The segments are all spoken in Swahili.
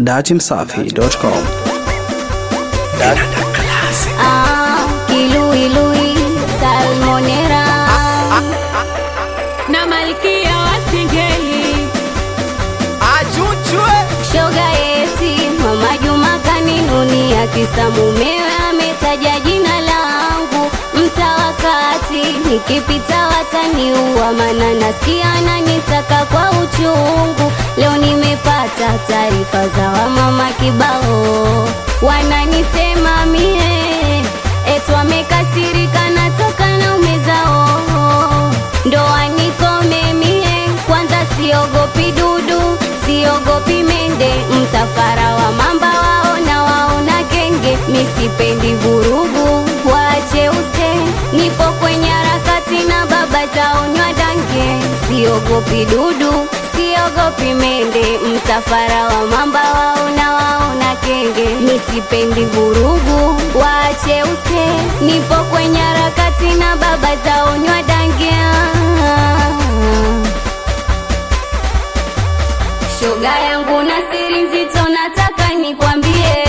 datimsafi.com. Ah, kiluilui salmonera na malkia wa singeli achuchwe shoga yeti mama Juma kaninunia kisa mumewe ametaja jina langu mtawakati nikipita wataniua mana nasikia ananisaka kwa uchungu leo nimepata taarifa za wamama kibao wananisema mie etu amekasirika natoka na umezao ndoa nikome mie kwanza siogopi dudu siogopi mende msafara wa mamba waona waona kenge misipendi vurugu waache use nipo kwenye harakati na baba zaonywa dange siogopi dudu siogopi mende msafara wa mamba waona waona kenge misipendi vurugu waache use nipo kwenye harakati na baba zaonywa dange shoga yangu na siri nzito nataka nikwambie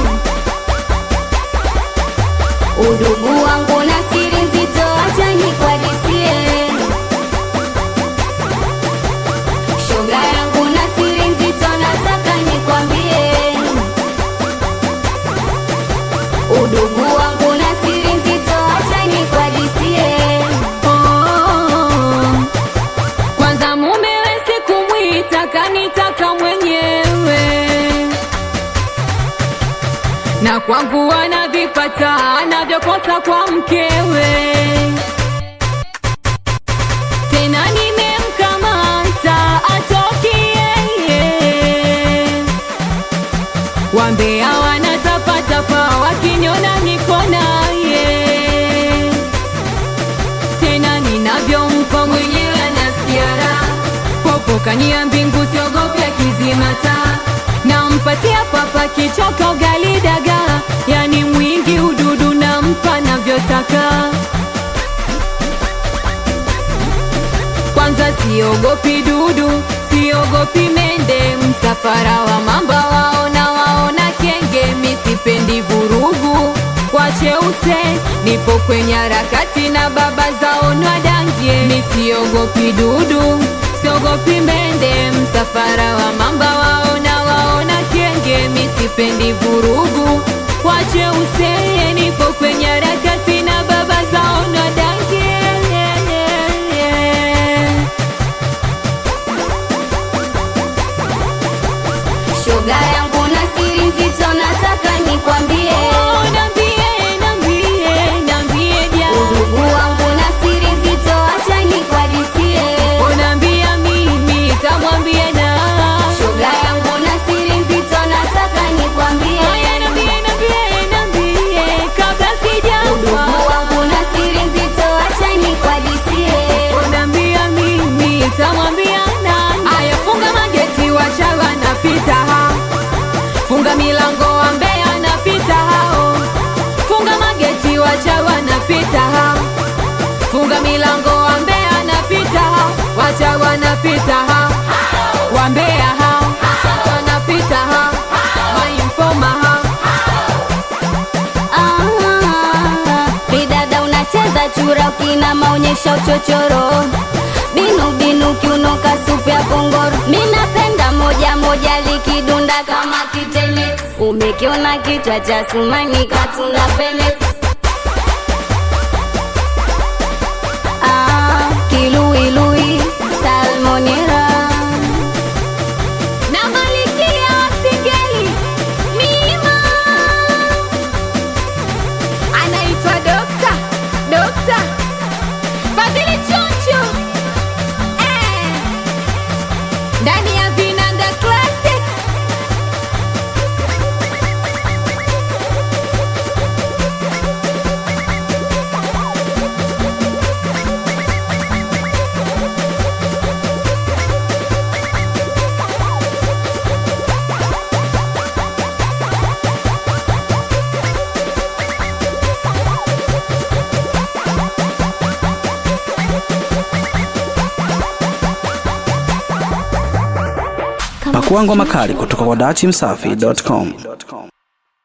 udugu wangu na siri nzito acha nikwadisie shoga yangu na siri nzito nataka nikwambie udugu wangu na siri nzito acha nikwadisie oh. kwanza mumewe sikumwita kanitaka mwenyewe na kwangu anavipata anavyokosa kwa mkewe tena nimemkamata atoki yeye wambea wanatapatapa wakiniona niko naye tena ninavyompa mwenyewe anasikia raha popo kania mbingu siogopya kizimata nampatia papa kichoko ugali dagaa yani mwingi ududu nampa navyotaka kwanza siogopi dudu siogopi mende msafara wa mamba waona waona kenge misipendi vurugu wacheuse nipo kwenye harakati na baba zaonwa dangie misiogopi dudu siogopi mende msafara wa mamba waona waona kenge misipendi vurugu wacheuse nipo kwenye harakati na baba zaonwa dangie shoga yangu na siri nzito nataka nikwambie Oh, nambie, nambie, nambie ja. udugu wangu na siri nzito acha nikwadisie Unaambia mimi tamwambia na shoga yangu na siri nzito nataka nikwambie Haya, nambie, nambie, nambie, kabla sijafa. udugu wangu na siri nzito acha nikwadisie Unaambia mimi tamwambia nani? Aya, funga mageti wachawa napita ha funga milango wa Mbeya napita hao funga mageti wachawa napita ha funga milango wa Mbeya napita ha wachawa napita ha wa Mbeya ha wanapita ha mainfoma ha Ah, bidada unacheza chura ukina maonyesha uchochoro binu binu kiunoka supu ya kongoro minapenda moja moja likidunda kama kitenesi umekiona kichwa cha sumani katuna penesi ah, kiluilui salmonera na malikia wa singeli mima anaitwa dokta dokta fadhili choncho eh. ndani ya vinanda classic Pakuangwa makali kutoka kwa dachimsafi.com.